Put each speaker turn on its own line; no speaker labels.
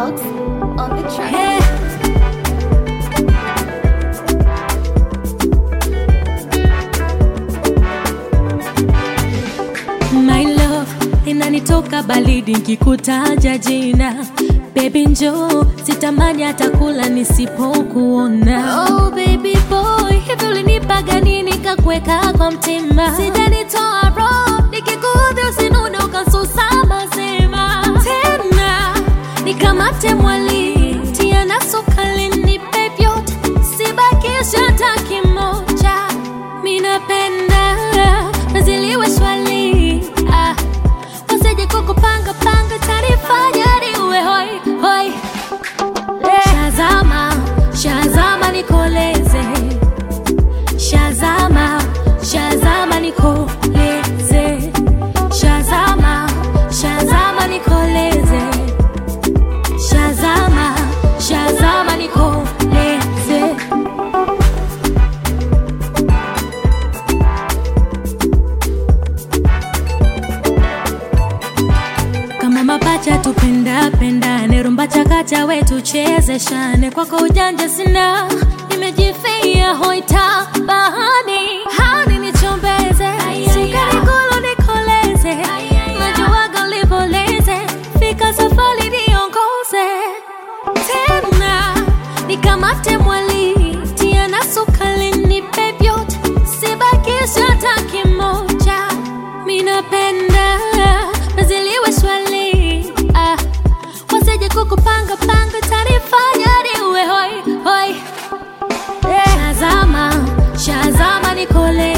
Fox on the track.
Hey. My love inanitoka baridi nkikutaja jina Baby njoo sitamani hata kula nisipokuona Oh baby boy hivi ulinipaga nini kakuweka kwa mtima Sijanitoa roho nikikuudhi usinune ukasusa mazima Tena nikamate mwali tia na sukali nipe vyote sibakisha hata kimoja minapenda naziliwe swali ah, wasije kukupanga panga tarifanya niwe hoi hoi Shazama, shazama nikoleze Shazama, shazama nikoleze Shazama, shazama nikoleze Shazama, shazama nikoleze kama mapacha tupenda pendane rumba chakacha wetu chezeshane kwako ujanja sina nimejifia hoita bahani hani nichombeze sukari kulu nikoleze najuwaga ulivoleze fika safari niongoze tena nikamate mwali tia na sukali nipe vyote sibakisha hata kimoja minapenda naziliwe swali ah, wasije kukupanga panga tanifanya niwe hoi hoi Shazama, shazama nikole